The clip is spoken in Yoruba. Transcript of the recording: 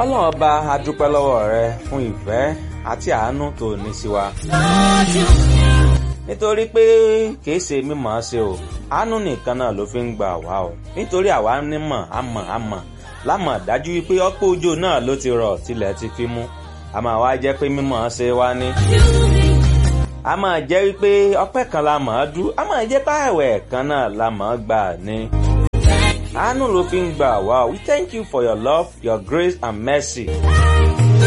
ọlọ́run ọba a dúpẹ́ lọ́wọ́ rẹ fún ìfẹ́ àti àánú tó ní sí wa. nítorí pé kìí ṣe mímọ̀ ọ́ ṣe o àánú nìkan náà ló fi ń gbà wá o nítorí àwa nímọ̀ àmọ̀ àmọ̀ lámọ̀ dájú wípé ọ̀pọ̀ òjò náà ló ti rọ̀ tilẹ̀ ti fi mú a máa wá jẹ́ pé mímọ̀ ọ́ ṣe wá ní. a máa jẹ́ wípé ọpẹ́ kan la mọ̀ ọ́ dú a máa jẹ́ páàwẹ̀ kan náà la mọ̀ ọ́ gbà ní. àánú ló fi ń gbà wá o we thank you for your love your grace and mercy.